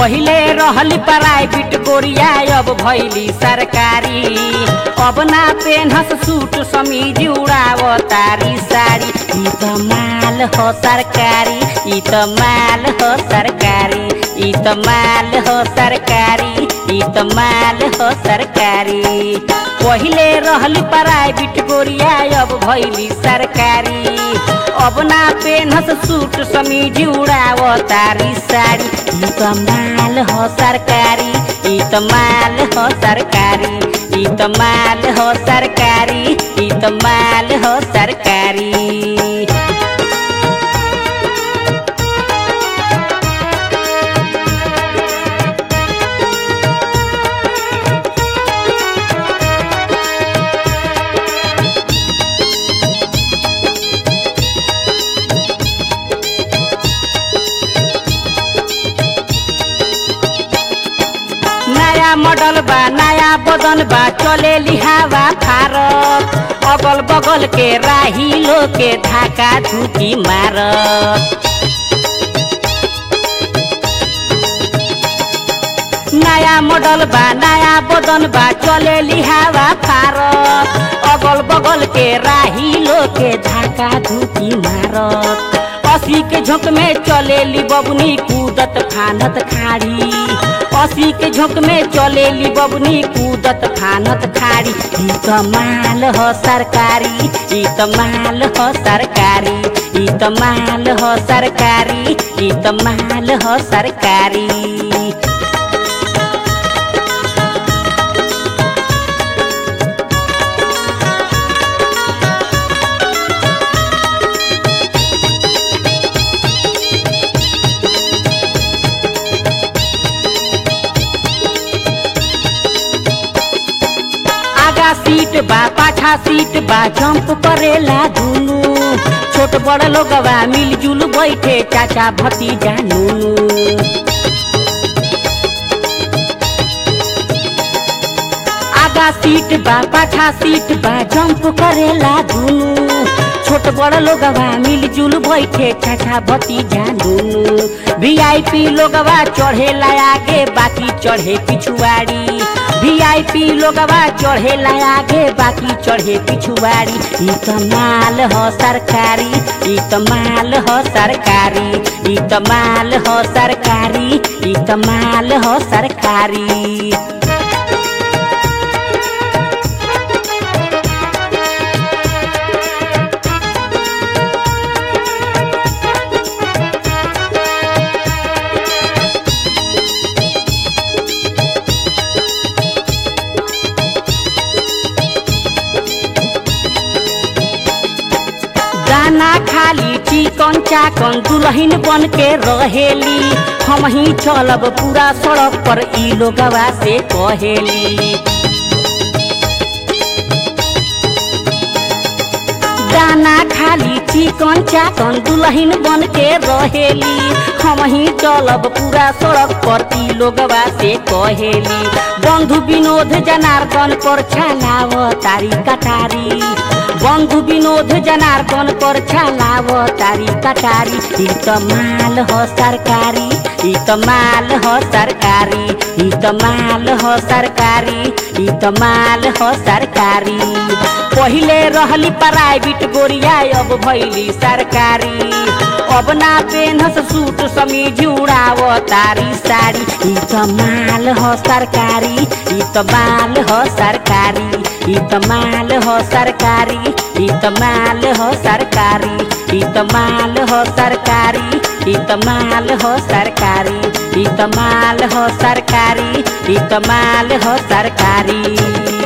पहिले रहली प्राइवेट गोरिया अब भैली सरकारी अब ना पेनहस सूट समीज उड़ाव तारी साड़ी ई त माल हो सरकारी ई त माल हो सरकारी ई त माल हो सरकारी ई त माल हो सरकारी पहिले रहली प्राइवेट गोरिया अब भैली सरकारी अब ना पेनहस सूट समीज उड़ाव तारी साड़ी ई त माल हो सरकारी ई त माल हो सरकारी ई त माल हो सरकारी ई त माल हो सरकारी नया मॉडल बा नया बदन बा चले लिहावा फारत अगल बगल के राही लो के धाका धुकी मारत नया मॉडल बा नया बदन बा चले लिहावा फारत अगल बगल के राही लो के धाका धुकी मारत असी के झोंक में चले ली बबनी कूदत फानत खाड़ी असी के झोंक में चले ली बबनी कूदत फानत खाड़ी ई त माल हो सरकारी ई त माल हो सरकारी ई त माल हो सरकारी ई त माल हो सरकारी आगा सीट बा पाछा सीट बा जंप करेला दुनु छोट बड़ लोगवा मिलजुल बैठे चाचा भतीजा नुनु आगा सीट बा पाछा सीट बा जंप करेला दुनु छोट बड़ लोगवा मिलजुल बैठे चाचा भतीजा नुनु वीआईपी लोगवा चढ़ेला आगे बाकी चढ़े पिछुआड़ी वीआईपी लोगवा चढ़ेला आगे बाकी चढ़े पिछुआड़ी ई त माल हो सरकारी ई त माल हो सरकारी ई त माल हो सरकारी ई त माल हो सरकारी दाना खाली चिकन चाकन दुलहिन बन के रहेली हम ही चलब पूरा सड़क पर ई लोगवा से कहेली दाना खाली चिकन चाकन दुलहिन बन के रहेली हम ही चलब पूरा सड़क पर ई लोगवा से कहेली बंधु विनोद जनार्दन पर छलाव तारी कटारी बंधु विनोद जनार्दन पर छलाव तारी कटारी ई त माल हो सरकारी ई त माल हो सरकारी ई त माल हो सरकारी ई त माल हो सरकारी पहिले रहली प्राइवेट गोरिया अब भैली सरकारी अब ना पेनहस सूट समीज उड़ाव तारी साड़ी ई त माल हो सरकारी ई त माल हो सरकारी ई त माल हो सरकारी ई त माल हो सरकारी ई त माल हो सरकारी ई त माल हो सरकारी ई त माल हो सरकारी ई त माल हो सरकारी